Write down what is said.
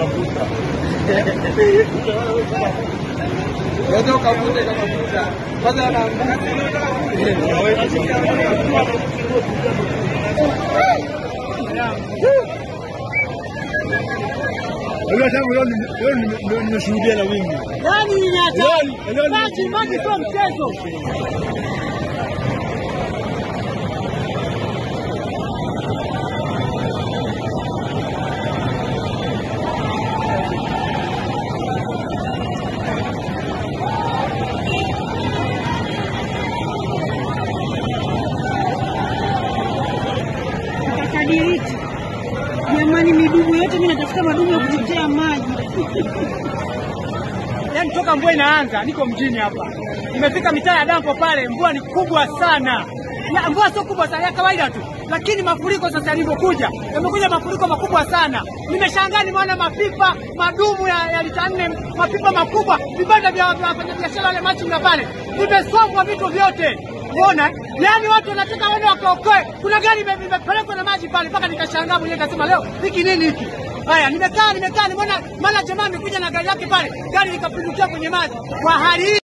mafuta. Unaweza ukavute kama mafuta. Kwanza yana Unajua tangu leo nime- leo nime- nime- nimeshuhudia na wingi. Yaani ni hatari. Leo- leo ni- Maji maji sio mchezo. Kadiriti. Jamani, midumu yote mimi natafuta madumu ya kuchotea maji. Yaani toka mvua inaanza, niko mjini hapa, nimefika mitaa ya dampo pale, mvua ni kubwa sana. Ya, mvua sio kubwa sana, ya kawaida tu, lakini mafuriko sasa yalivyokuja, yamekuja mafuriko makubwa sana. Nimeshangaa, nimeona mapipa madumu ya, ya lita nne, mapipa makubwa, vibanda vya vya wafanyabiashara wale machinga pale, vimesombwa vitu vyote. Unaona, yaani watu wanataka waende wakaokoe. Kuna gari ime- imepelekwa na maji pale, mpaka nikashangaa mwenyewe, nikasema leo hiki nini hiki? Haya, nimekaa nimekaa, nimeona maana jamaa amekuja na gari yake pale, gari likapindukia kwenye maji kwa hali hii.